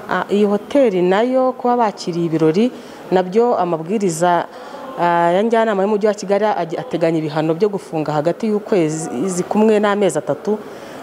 Ah, Iyi hoteli nayo kuba bakiriye ibirori nabyo amabwiriza ah, ya njyanama y'umujyi wa Kigali ag- ateganya ibihano byo gufunga hagati y'ukwezi kumwe n'amezi atatu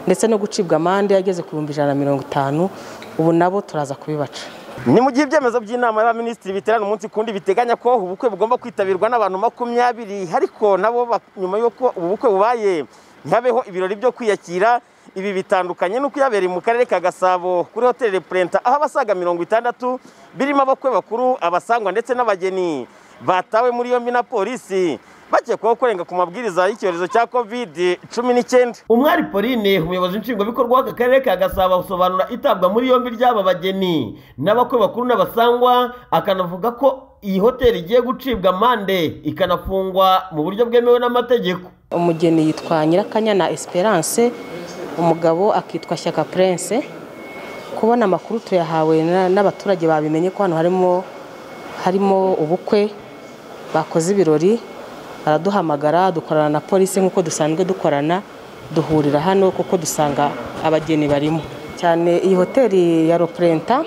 ndetse no gucibwa amande ageze ku bihumbi ijana na mirongo itanu ubu nabo turaza kubibaca Ni mu gihe ibyemezo by'inama y'abaminisitiri biterana umunsi kundi biteganya ko ubu bukwe bugomba kwitabirwa n'abantu makumyabiri ariko nabo ba- nyuma y'uko ubu bukwe bubaye ntihabeho ibirori byo kwiyakira ibi bitandukanye n'uko yabereye mu karere ka gasabo kuri hoteli purenta aho abasaga mirongo itandatu birimo abakwe bakuru abasangwa ndetse n'abageni batawe muri yombi na polisi bakekwaho kurenga ku mabwiriza y'icyorezo cya covid cumi n'icyenda umwari pauline umuyobozi nshingwabikorwa w'aka karere ka gasabo asobanura itabwa muri yombi ry'aba bageni n'abakwe bakuru n'abasangwa akanavuga ko iyi hoteli igiye gucibwa amande ikanafungwa mu buryo bwemewe n'amategeko umugeni yitwa Nyirakanyana Esperance umugabo akitwa Shyaka Prince kubona amakuru tuyahawe na- n'abaturage babimenye ko hano harimo harimo ubukwe bakoze ibirori baraduhamagara dukorana na polisi nk'uko dusanzwe dukorana duhurira hano kuko dusanga abageni barimo cyane iyi hoteli ya Roprenta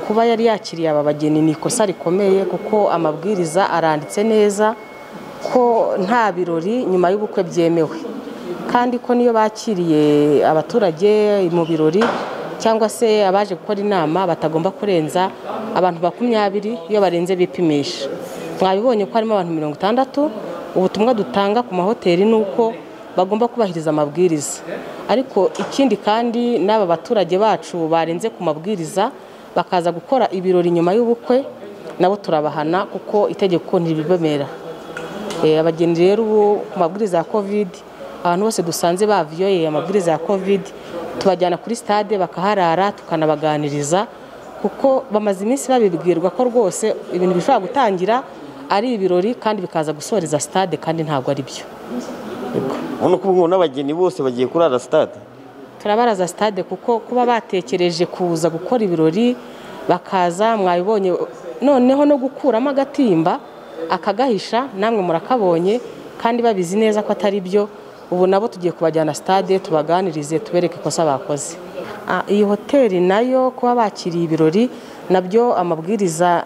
kuba yari yakiriye aba bageni ni ikosa rikomeye kuko amabwiriza aranditse neza ko nta birori nyuma y'ubukwe byemewe kandi ko niyo bakiriye abaturage mu birori cyangwa se abaje gukora inama batagomba kurenza abantu makumyabiri iyo barenze bipimisha mwabibonye ko harimo abantu mirongo itandatu ubutumwa dutanga ku mahoteli ni uko bagomba kubahiriza amabwiriza ariko ikindi kandi n'aba baturage bacu barenze ku mabwiriza bakaza gukora ibirori nyuma y'ubukwe nabo turabahana kuko itegeko ntiribibemera Eh, abageni rero ubu ku mabwiriza ya covid abantu bose dusanze baviyoye amabwiriza ya covid tubajyana kuri stade bakaharara tukanabaganiriza kuko bamaze iminsi babibwirwa ko rwose ibintu bishobora gutangira ari ibirori kandi bikaza gusoreza stade kandi ntabwo ari byo ubona ko ubu n'abageni bose bagiye kurara sitade turabaraza stade kuko kuba batekereje kuza gukora ibirori bakaza mwabibonye noneho no gukuramo agatimba akagahisha namwe murakabonye kandi babizi neza ko atari byo ubu nabo tugiye kubajyana stade tubaganirize tubereke ikosa bakoze Ah, iyi hoteli nayo kuba bakiriye ibirori nabyo amabwiriza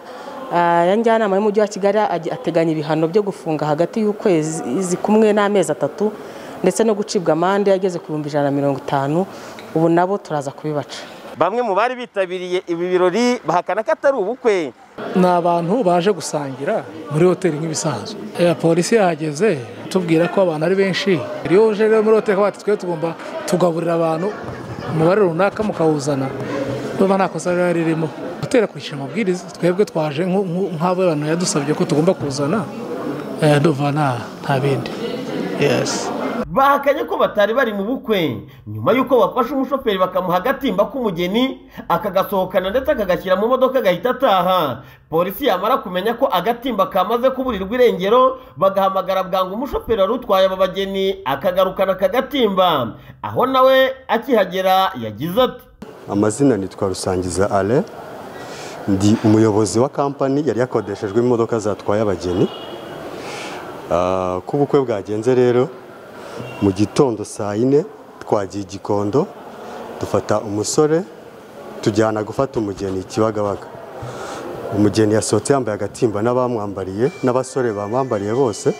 ah, ya njyanama y'umujyi wa Kigali ag- ateganya ibihano byo gufunga hagati y'ukwezi kumwe n'amezi atatu ndetse no gucibwa amande ageze ku bihumbi ijana na mirongo itanu ubu nabo turaza kubibaca bamwe mu bari bitabiriye ibi birori bahakana ko atari ubukwe ni abantu baje gusangira muri hoteli nk'ibisanzwe Eh, polisi yahageze tubwira ko abantu ari benshi iyo uje rero muri hoteli bati twe tugomba tugaburira abantu umubare runaka mukawuzana niba nta kosa riba ririmo hoteli akurikije amabwiriza twebwe twaje nk- nk- nk'abantu yadusabye ko tugomba kuzana eh, ndumva nta- nta bindi yesi bahakanye ko batari bari mu bukwe nyuma y'uko bafashe umushoferi bakamuha agatimba k'umugeni akagasohokana ndetse akagashyira mu modoka agahita ataha polisi yamara kumenya ko agatimba kamaze kuburirwa irengero bagahamagara bwangu umushoferi wari utwaye aba bageni akagarukana aka gatimba aho nawe akihagera yagize ati amazina nitwa rusangiza ale ndi umuyobozi wa kampani yari yakodeshejwe imodoka zatwaye abageni Ah, ko ubukwe bwagenze rero mu gitondo saa yine twagiye i gikondo dufata umusore tujyana gufata umugeni i kibagabaga umugeni yasohotse yambaye agatimba n'abamwambariye n'abasore bamwambariye bose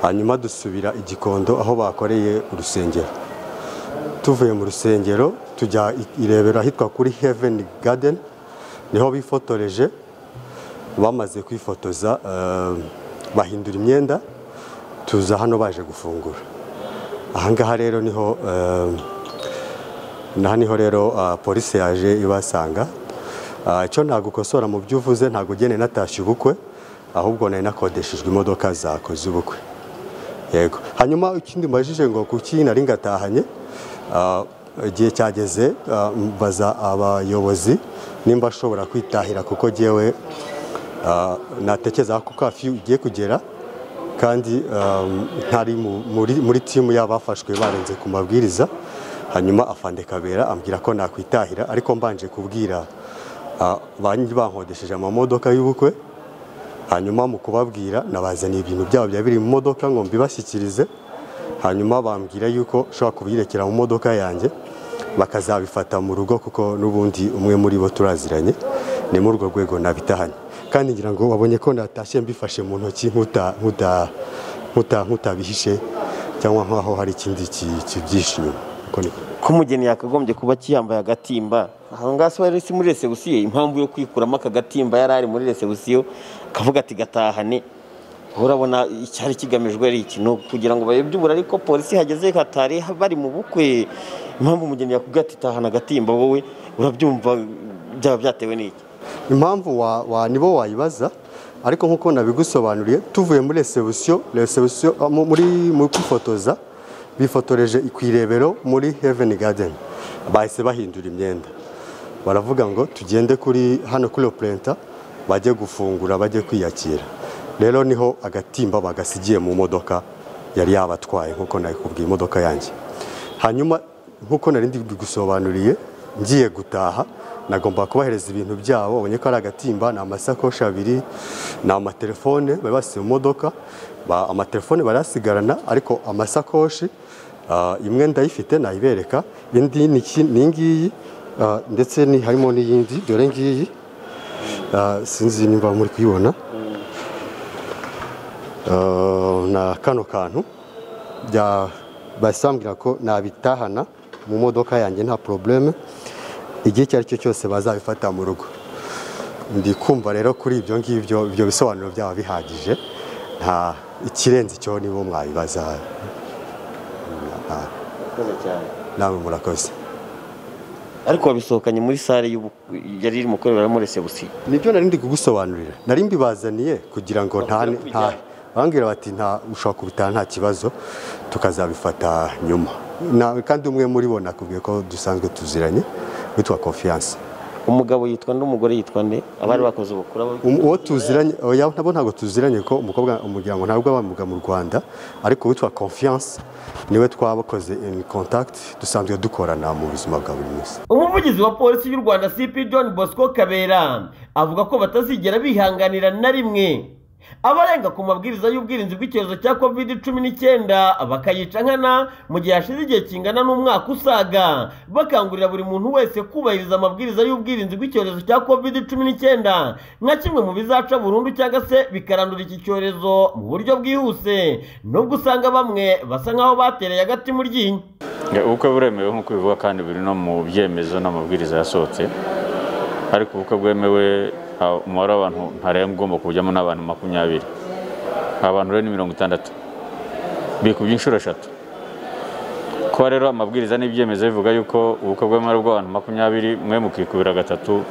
hanyuma dusubira i gikondo aho bakoreye urusengero tuvuye mu rusengero tujya i- irebero ahitwa kuri heaven garden niho bifotoreje bamaze kwifotoza eh, bahindura imyenda tuza hano baje gufungura ahangaha rero niho eh, naha niho rero ah, polisi yaje ibasanga Ah, icyo nagukosora mu byo uvuze ntabwo ugene natashye ubukwe ahubwo nari nakodeshejwe imodoka zakoze ubukwe yego hanyuma ikindi mbajije ngo kuki nari ngatahanye ah, igihe cyageze ah, mbaza abayobozi nimba ashobora kwitahira kuko ngewe ah, natekereza ko kafiyu igiye kugera kandi um, ntari mu- muri, muri timu y'abafashwe barenze ku mabwiriza hanyuma afande kabera ambwira ko nakwitahira ariko mbanje kubwira ah, ba nyiri bankodesheje amamodoka y'ubukwe hanyuma mu kubabwira nabazaniye ibintu byabo byari biri mu modoka ngo mbibashyikirize hanyuma bambwira yuko ushobora kubirekera mu modoka yanjye bakazabifata mu rugo kuko n'ubundi umwe muri bo turaziranye ni muri urwo rwego nabitahanye kandi ngira ngo wabonye ko natashye mbifashe mu ntoki nkuta- nkuta- nkuta- nkutabihishe cyangwa nk'aho hari ikindi ki- kibyihishe inyuma Uko niko. ko umugeni yakagombye kuba akiyambaye agatimba aho ngaho se wari uri muri resebusiyo impamvu yo kwikuramo aka gatimba yari ari muri resebusiyo kavuga ati gatahane wowe urabona icyari kigamijwe ari iki ni ukugira ngo bayobye uburari ko polisi hageze hatari bari mu bukwe impamvu umugeni yakubwira ati tahana agatimba wowe urabyumva byaba byatewe n'iki impamvu wa, wa nibo wayibaza ariko nk'uko nabigusobanuriye tuvuye muri resebusiyo resebusiyo ah, mu- muri mu kwifotoza bifotoreje ku irebero muri heaven garden bahise bahindura imyenda baravuga ngo tugende kuri hano kuri opurenta bajye gufungura bajye kwiyakira rero niho agatimba bagasigiye mu modoka yari yabatwaye nk'uko nabikubwiye imodoka yanjye hanyuma nk'uko nari bigusobanuriye ngiye gutaha nagomba kubahereza ibintu byabo ubonye ko ari agatimba ni amasakoshi abiri ni amatelefone bari basize mu modoka ba- amatelefone barasigarana ariko amasakoshi ah, imwe ndayifite nayibereka indi ni iki- ni iyi ngiyi ah, ndetse ni harimo n'iyindi dore ngiyi ah, sinzi niba muri kuyibona Ah, na kano kantu bya basambwira ko nabitahana mu modoka yanjye nta probleme igihe icyo ari cyo cyose bazabifata mu rugo ndi kumva rero kuri ibyo ngibyo ibyo bisobanuro byaba bihagije nta ikirenze icyo nibo mwabibaza nta- murakoze cyane namwe murakoze ariko wabisohokanye muri sale y'ubukwe yari irimo gukoreramo resebusiyo nibyo nari ndi kugusobanurira nari mbibazaniye kugira ngo nta Bakwiye nta kwijyana. bambwira bati nta ushobora kubitaha nta kibazo tukazabifata nyuma Na- kandi umwe muri bo nakubwiye ko dusanzwe tuziranye witwa confiance umugabo yitwa n'umugore yitwa nde abari bakoze ubukwe abo- Um- uwo tuziranye oya nabo ntabwo tuziranye ko umukobwa umuryango ntabwo abamuga mu Rwanda ariko witwa confiance niwe twabakoze in contact dusanzwe dukorana mu buzima bwa buri munsi umuvugizi wa polisi y'u rwanda cp john bosco kabera avuga ko batazigera bihanganira na rimwe abarenga ku mabwiriza y'ubwirinzi bw'icyorezo cya covid cumi n'icyenda bakayica nkana mu gihe hashize igihe kingana n'umwaka usaga bakangurira buri muntu wese kubahiriza amabwiriza y'ubwirinzi bw'icyorezo cya covid cumi n'icyenda nka kimwe mu bizaca burundu cyangwa se bikarandura iki cyorezo mu buryo bwihuse nubwo usanga bamwe basa nk'aho batereye agati mu ryinyo Ya, ubukwe buremewe nk'uko bivugwa kandi buri no mu byemezo n'amabwiriza yasohotse ariko ubukwe bwemewe ha- umubare w'abantu ntarengwa ugomba kujyamo n'abantu makumyabiri abantu rero ni mirongo itandatu bikubye inshuro eshatu kuba rero amabwiriza n'ibyemezo bivuga yuko ubukwe bwemewe ari bw'abantu makumyabiri mwe mukikubira gatatu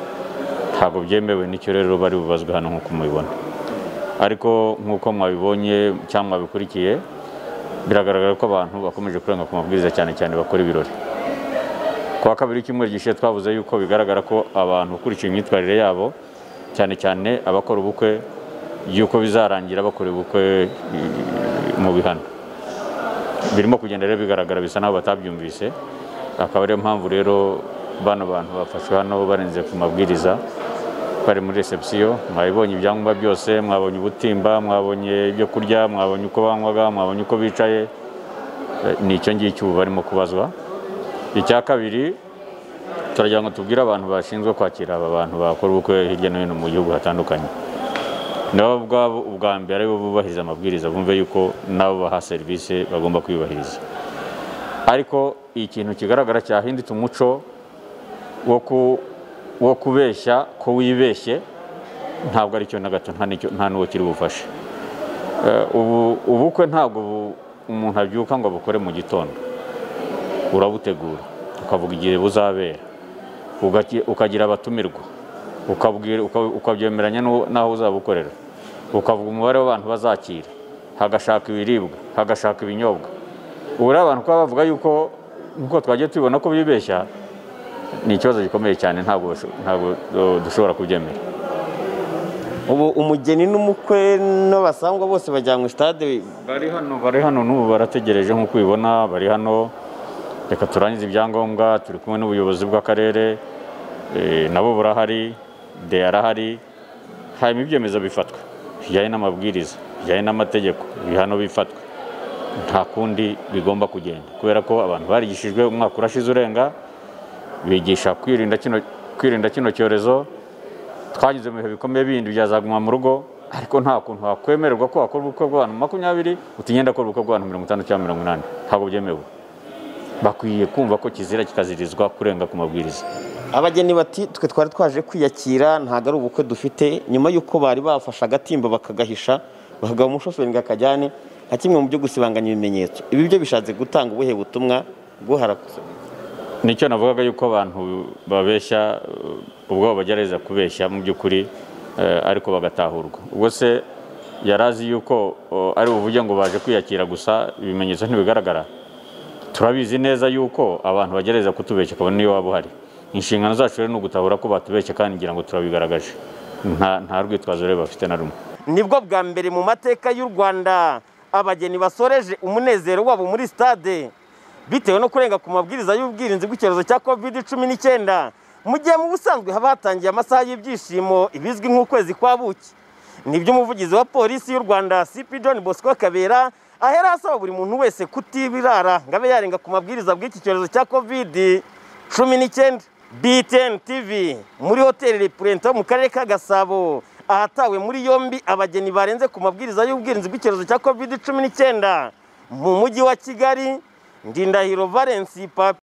ntabwo byemewe nicyo rero bari bubazwe hano nk'uko mubibona ariko nk'uko mwabibonye cyangwa mwabikurikiye biragaragara ko abantu bakomeje kurenga ku mabwiriza cyane cyane bakora ibirori ku wa kabiri w'icyumweru gishize twavuze yuko bigaragara ko abantu ukurikiye imyitwarire yabo cyane cyane abakora ubukwe yuko bizarangira bakora ubukwe eh, mu bihano birimo kugenda rero bigaragara bisa n'aho batabyumvise akaba ariyo mpamvu rero bano bantu bafashwe hano barenze ku mabwiriza bari muri resebusiyo mwabibonye ibyangombwa byose mwabonye ubutimba mwabonye ibyo kurya mwabonye uko banywaga mwabonye uko bicaye Eh, ni icyo ngicyo ubu barimo kubazwa icya kabiri turagira ngo tubwire abantu bashinzwe kwakira aba bantu bakora ubukwe hirya no hino mu gihugu hatandukanye nabo ubwabo ubwa mbere aribo bubahiriza amabwiriza bumve yuko nabo baha serivisi bagomba kuyubahiriza ariko ikintu kigaragara cyahindutse umuco wo ku- wo kubeshya ko wibeshye ntabwo ari cyo na gato nta n'icyo- nta n'uwo kiri bufashe Eh, ubu- ubukwe ntabwo bu- umuntu abyuka ngo abukore mu gitondo urabutegura ukavuga igihe buzabera ugaki- ukagira abatumirwa ukabwira- uka- ukabyemeranya n'uwo- n'aho uzabukorera ukavuga umubare w'abantu bazakira hagashaka ibiribwa hagashaka ibinyobwa ubu rero abantu kuba bavuga yuko nk'uko twagiye tubibona ko bibeshya ni ikibazo gikomeye cyane ntabwo basho- ntabwo uh, dushobora kubyemera ubu umugeni n'umukwe n'abasangwa bose bajyanywe stade bari hano bari hano n'ubu barategereje nk'uko ubibona bari hano reka turangize ibyangombwa turi kumwe n'ubuyobozi bw'akarere eh, nabo burahari de arahari hanyuma ibyemezo bifatwa bijyanye n'amabwiriza bijyanye n'amategeko ibihano bifatwa nta kundi bigomba kugenda kubera ko abantu barigishijwe umwaka urashize urenga bigisha kwirinda kino kwirinda kino cyorezo twagize mu bihe bikomeye bindi byazaguma mu rugo ariko nta kuntu wakwemererwa ko wakora ubukwe bw'abantu makumyabiri utigenda gukora ubukwe bw'abantu mirongo itanu cyangwa mirongo inani ntabwo byemewe bakwiye kumva ko kizira kikazirizwa kurenga ku mabwiriza abageni bati twe twari twaje kwiyakira ntabwo ari ubukwe dufite nyuma y'uko bari bafashe agatimba bakagahisha bahagaba umushoferi ngo akajyane nka kimwe mu byo gusibanganya ibimenyetso ibi byo bishatse gutanga ubuhe butumwa bwuharakuse nicyo navugaga yuko abantu babeshya uh, ubwo bagerageza kubeshya mu by'ukuri eh, ariko bagatahurwa ubwo se yari azi yuko uh, ari buvuge ngo baje kwiyakira gusa ibimenyetso ntibigaragara turabizi neza yuko abantu bagerageza kutubeshya kabone niyo waba uhari inshingano zacu rero ni ugutahura ko batubeshya kandi ngira ngo turabigaragaje nta nta rwitwazo rero bafite na rumwe nibwo bwa mbere mu mateka y'u rwanda abageni basoreje umunezero wabo muri stade bitewe no kurenga ku mabwiriza y'ubwirinzi bw'icyorezo cya covid cumi n'icyenda mu gihe mu busanzwe haba hatangiye amasaha y'ibyishimo ibizwi nk'ukwezi kwa buki nibyo umuvugizi wa polisi y'u rwanda cp john bosco kabera ahera asaba buri muntu wese kutibirara ngo abe yarenga ku mabwiriza bw'iki cyorezo cya covid cumi n'icyenda btn tv muri hoteli repurenta mu karere ka gasabo ahatawe muri yombi abageni barenze ku mabwiriza y'ubwirinzi bw'icyorezo cya covid cumi n'icyenda mu mujyi wa kigali ndindahiro valensi papi